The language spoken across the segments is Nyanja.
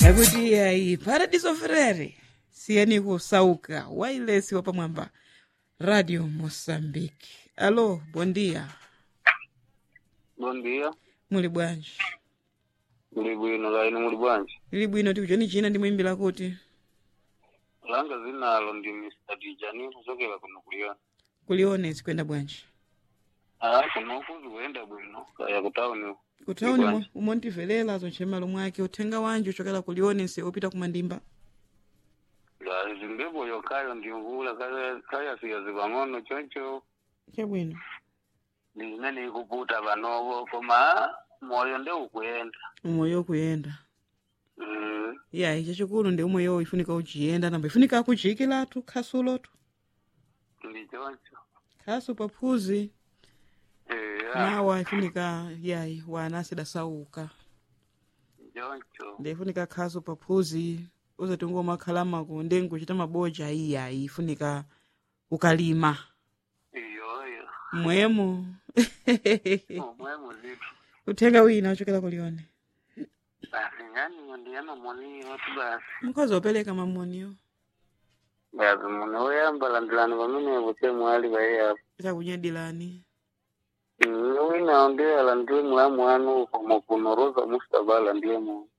akuti ayi paradiso frere siyeni kusauka wailesi wa pamwamba radio moçambique alo bom dia Bom dia. muli bwanji Muli bwino laini muli bwanji. lili bwino tikuchoni china ndimuimbira kuti Langa zinalo ndi Mr. Dijani kuchokera kuno kuliona. kulionesi kwenda bwanji Ah, kuno kuzi kuenda bwino. Kaya kutauni. kutauni bwanji. mo- umontivelela zonche malo mwake uthenga wanji uchokera kulionesi upita kumandimba La zimbepo yokayo ndi mvula kaya kaya siya zipang'ono choncho. chabwino Ndi zimene ikuputa panovo koma moyo ndi ukuyenda. umoyo kuyenda Mm. yayi chachikulu ndi umoyo ifunika uchiyenda namba ifunika akuchiyikiratu khasulotu Ndi choncho. khasu paphuzi Eh, ah, nawa ifunika yayi wana asidasauka choncho. ndifunika khasu paphuzi uzati ngomakhalamaku ndi nkuchita maboja iyayi ifunika ukalima Iyoyo. mwemo Omwe muzitu. uthenga wina uchokera kulione Basi ngani ndiyama moni watu basi. mkhozi opereka mamoniyo Basi muno oyamba landilani pamene kuti mwali paye apo. chakunyadilani wina ndiye alandire mulamu wanu komo kunoroza mustabala ndiye mu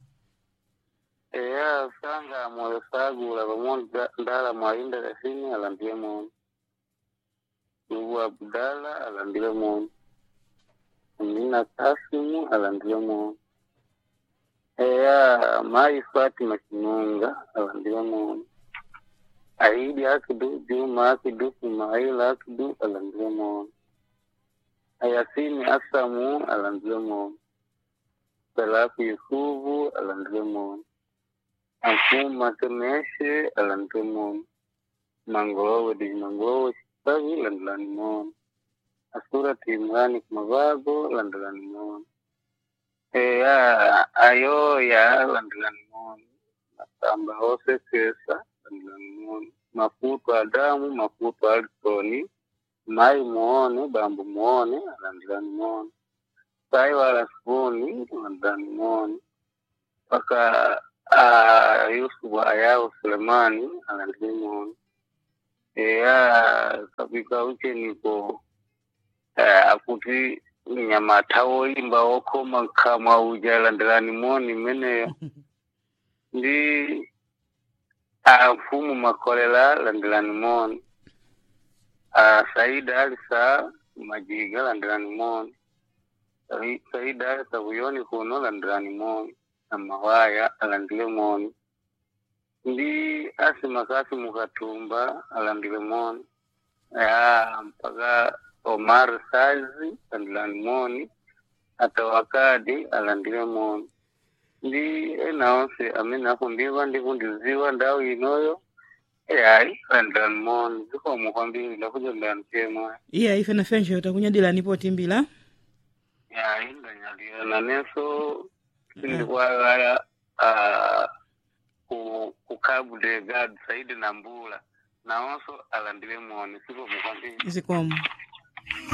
eya sanga moyo sagula pamodzi ndala mwalinda kasini alandire moyo ubu abdala alandire moyo amina kasimu alandire moyo eya mayi fatima kinunga alandire moyo aidi akidu juma akidu sumaila akidu alandire moyo Ayasini Asamu alandilemo. Salafu Yusufu alandilemo. Ampuma Temeshe alandilemo. Mangolowe di Mangolowe Chisavi landilanimo. Asura Timrani Kumavago landilanimo. Eya Ayoya landilanimo. Masamba Ose Kesa landilanimo. Mafuto Adamu Mafuto Alisoni. mai muone bambu muone alandirani muone sai wala sifuni alandirani muone mpaka ah, yusufu ayao sulemani alandiri muone eya kapika uche niko eh, akuti nyamata woimba wokoma nkamwa uja alandirani muone imeneyo ndi ah, mfumu makolela alandirani muone Ah, Saida Alisa Majiga landirani moni. Sai- Saida Alisa Buyoni kuno landirani moni. Amawaya alandile moni. Ndi Asima Kasi Mukatumba alandile moni. Ya mpaka Omar Sazi alandilani moni. Ata wakadi alandile moni. Ndi ena onse amene akundiva ndikundiziwa ndawu inoyo. Eyayi alandilani moni. Zikomo kwambiri ndakuja ndanchemwa. iya ife nafenje takunyadilani potimbila ya indanyaliyana neso sindikwagala ah, ku ku Cabo Delgado saidi na mbula nawonso alandile moni siko mukwambiri zikomo